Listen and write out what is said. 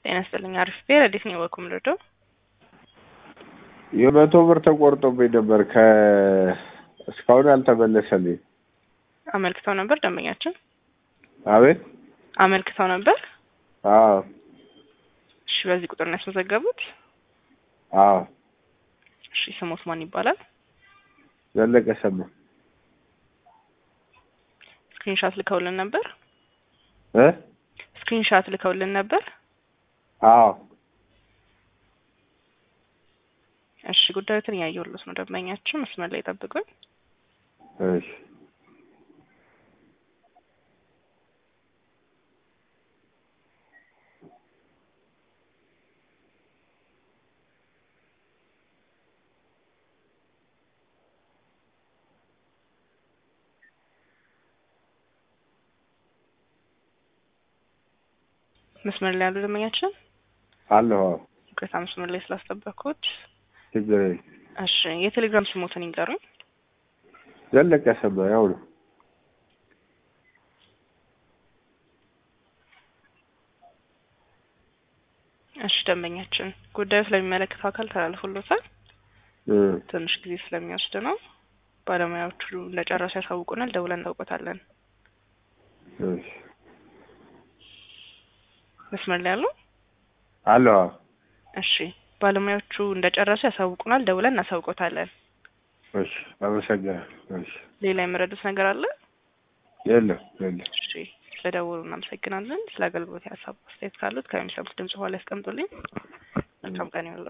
ጤና ይስጥልኝ። አሪፍ ብሄር እንዴት ነው የወኩም ልዶ የመቶ ብር ተቆርጦብኝ ነበር ከ እስካሁን አልተመለሰልኝ። አመልክተው ነበር ደንበኛችን አቤት አመልክተው ነበር። አዎ እሺ፣ በዚህ ቁጥር ነው ያስመዘገቡት? አዎ እሺ፣ ስሞት ማን ይባላል? ዘለቀ ሰማ ስክሪንሻት ልከውልን ነበር። እ ስክሪንሻት ልከውልን ነበር። አዎ እሺ፣ ጉዳዩትን እያየሁልዎት ነው። ደንበኛችን መስመር ላይ ጠብቁኝ። እሺ መስመር ላይ ያሉ ደንበኛችን አለሁ። አዎ ቅሬታ መስመር ላይ ስላስጠበቅኩት። ችግር የለም። እሺ፣ የቴሌግራም ስሞትን ይንገሩኝ። ዘለቀ ሰማ ያው ነው። እሺ፣ ደንበኛችን ጉዳዩ ስለሚመለከተው አካል ተላልፎሎታል። እ ትንሽ ጊዜ ስለሚወስድ ነው። ባለሙያዎቹ እንደጨረሱ ያሳውቁናል። ደውለን እናውቆታለን። እሺ መስመር ላይ ያሉ አለሁ። አዎ እሺ፣ ባለሙያዎቹ እንደጨረሱ ያሳውቁናል። ደውለን እናሳውቆታለን። እሺ አመሰግናለሁ። እሺ ሌላ የምረዱት ነገር አለ? የለም የለም። እሺ፣ ስለደወሉ እናመሰግናለን። ስለ አገልግሎት የሀሳብ አስተያየት ካሉት ከሚሰሙት ድምጽ በኋላ ያስቀምጡልኝ። መልካም ቀን ይሁንልዎት።